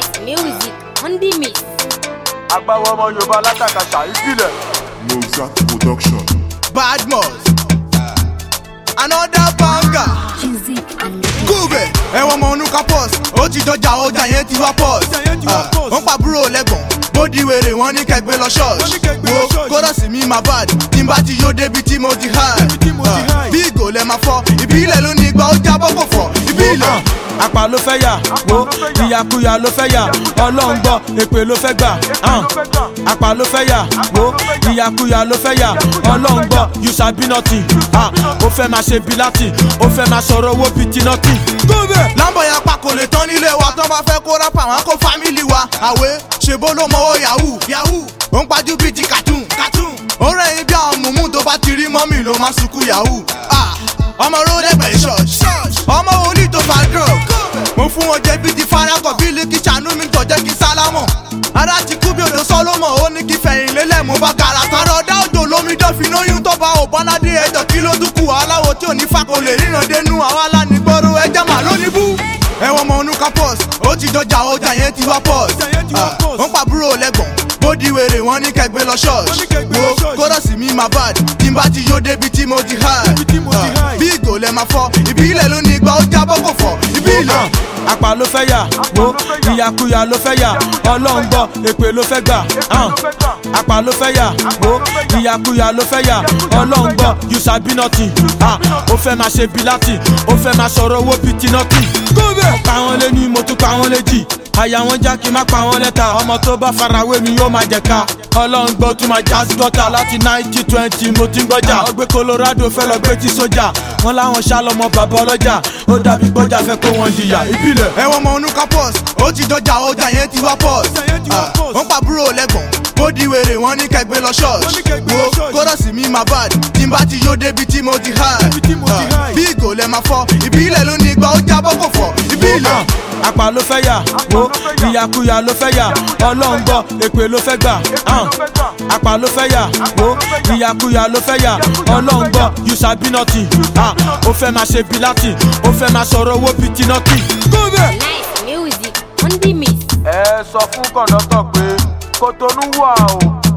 music on the mix. agbáwo ọmọ yorùbá látàkàṣà ìbílẹ̀. Mozart Production. Badmus. Another banger. Music and the Gúbẹ̀ ẹ̀wọ̀n ọmọ onúkà pọ́s. Ó ti dọjà ọjà yẹn ti wá pọ́s. Wọ́n pa búrò lẹ́gbọ̀n. Bó di wèrè wọ́n ní kẹgbẹ́ lọ ṣọ́ọ̀ṣì. Wo kórọ̀sì mi máa bad. Tí n bá ti yó débi tí mo ti hide. Bí ìgò lẹ máa fọ́. Ìbílẹ̀ ló ní igba ó jábọ́ kò fọ́. Ìbílẹ̀. àpà ló fẹ́ yà wo ìyàkuyà ló fẹ́ yà ọlọ́run gbọ́ èpè ló fẹ́ gbà hàn. àpà ló fẹ́ yà wo ìyàkuyà ló fẹ́ yà ọlọ́run gbọ́ you sabi nothing ah, ó fẹ́ máa ṣe bí latin ó fẹ́ máa sọ̀rọ̀ owó bíi ti nothing. Lámbọ̀ yẹn pa kò lè tán nílé wa tó bá fẹ́ kó rápà wọn kó fámìlì wa. Àwé ṣèbó ló mọwọ́ yahoo yahoo. Ó ń pajú bíi ti cartoon cartoon. Ó rẹ̀yìn bí àwọn mùmú tó bá ti rí mọ́mì ló máa sunkún yahoo. Ah, Ọmọ rólẹ́gbẹ̀ẹ́ ṣọ́ọ̀ṣì. Ọmọ wòlíì tó fa drug. Mo fún wọn jẹ bíi ti farakọ̀ bí ilé kí ṣàánú mi tọ̀ jẹ́ kí sálámọ̀. Ara ti kú bí odò Sọ́lọ́mọ̀ ó ní kí fẹ̀yìn lélẹ̀ mo bá kàrà tọrọ ọ̀dá òjò lómi dọ́fin lóyún tó bá òbánádé ẹjọ́ kí ló dúkù aláwo tí ò ní fa kò lè ríran dénú àwa lánìgboro ẹjẹ́ màá lónìí bú. Ẹ̀wọ̀n ọmọ onúkà pọ́s, ó ti dọjà ọjà yẹn ti wá pọ́s. Wọ́n pa búrò lẹ́gbọ̀n, bó di wèrè wọ́n ní kẹgbẹ́ lọ ṣọ́ọ̀ṣì. Wo kórọ̀sì mi máa bad, tí n bá ti yó débi tí mo ti hide. Bí ìgò lẹ máa fọ́, ìbílẹ̀ ló ní igba ó jábọ́ kò fọ́. Ìbílẹ̀. àpà ló fẹ́ yà wo ìyàkuyà ló fẹ́ yà ọlọ́run gbọ́ èpè ló fẹ́ gbà hàn. àpà ló fẹ́ yà wo ìyàkuyà ló fẹ́ yà ọlọ́run gbọ́ you sabi nothing ah, ó fẹ́ máa ṣe bí latin ó fẹ́ máa sọ̀rọ̀ owó bíi ti nothing. pa wọn lé ní mo tún pa wọn léjì àyà wọn já kí n má pa wọn lẹ́tà ọmọ tó bá farawé mi yóò máa jẹ̀ka ọlọ́run gbọ́ tún máa já sí gọ́tà láti náìtì twenty mo ti ń gbọ́jà ọgbẹ́ colorado fẹ́ lọ gbé tí sójà wọn láwọn ṣá lọmọ bàbá ọlọ́jà ó dàbí gbọ́jà fẹ́ kó wọn jìyà ìbílẹ̀. ẹ̀wọ̀n ọmọ onúkà pọ́s ó ti dọjà ọjà yẹn ti wá pọ́s wọ́n pa búrò lẹ́gbọ̀n bó di wèrè wọ́n ní kẹgbẹ́ lọ ṣọ́ọ̀ṣì wo kórọ̀sì mi máa bad tí n bá ti yó débi tí mo ti hide bí ìgò lẹ máa fọ́ ìbílẹ̀ ló ní igba ó jábọ́ kò fọ́ ìbílẹ̀. àpà ló fẹ́ yà wo ìyàkuyà ló fẹ́ yà ọlọ́run gbọ́ èpè ló fẹ́ gbà hàn. àpà ló fẹ́ yà wo ìyàkuyà ló fẹ́ yà ọlọ́run gbọ́ you sabi nothing ah, ó fẹ́ máa ṣe bí latin ó fẹ́ máa sọ̀rọ̀ owó bíi ti nothing. nice music on the mix. ẹ sọ fún kọ̀ńdọ́tọ̀ pé kòtónú wà o